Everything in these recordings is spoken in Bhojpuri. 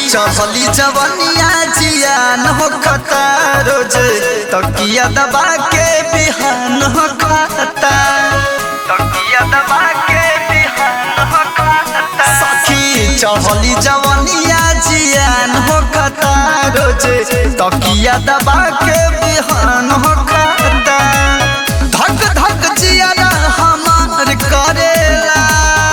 चढ़ली जवनिया जियान हो खता रोज तकिया दबा के बिहान हो खाता तकिया दबा के बिहान हो खाता सखी चढ़ली जवनिया जियान हो खता रोज तकिया दबा के बिहान हो खाता धक धक जियारा हमार करेला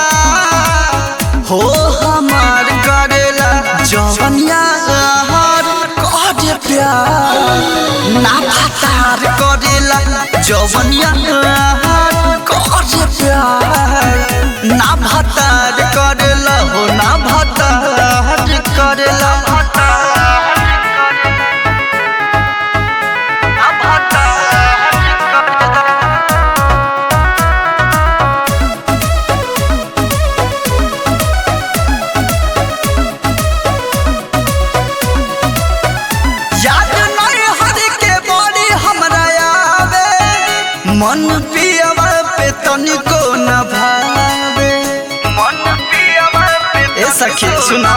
हो हमार करेला जवनिया हर करे प्यार ना फतार करेला जवनिया हर करे प्यार ना भतार करेला हो ना भतार करेला ना भतार करेला याद नहीं हर के बड़ी हमरा आवे मन पियवा पे तनिको न भावे मन पियवा पे ए सखी सुना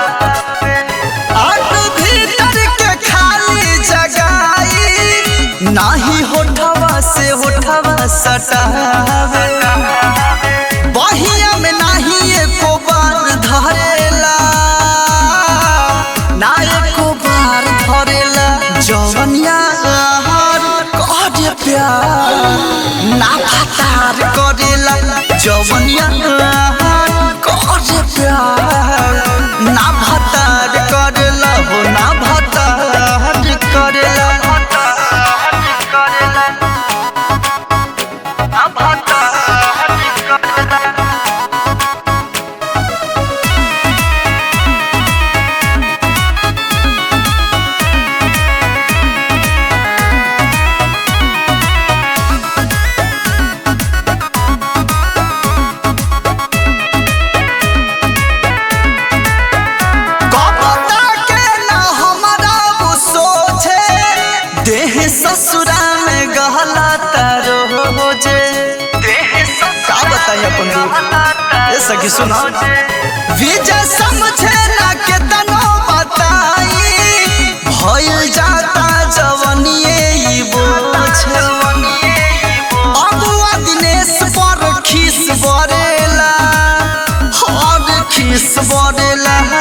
आट भीतर के खाली जगाई नाही होठवा से होठवा सटावे बहिया में नाही एको बार धरेला ना एको बार धरेला जवनिया हर करे प्यार ना फतार करेला जवनिया हर करे प्यार ना भतार करेला हो ना भतार करेला ना भतार करेला कपता के ना हमारा वो सोचे देह ससुरा में गहला तारो हो जे का बताई अपन दुख ये सखी सुना विजय समझे ना के तनो बताई भइल जाता जवनिए ई बोझे अगुआ दिनेश पर खीस बरेला हर खीस बरेला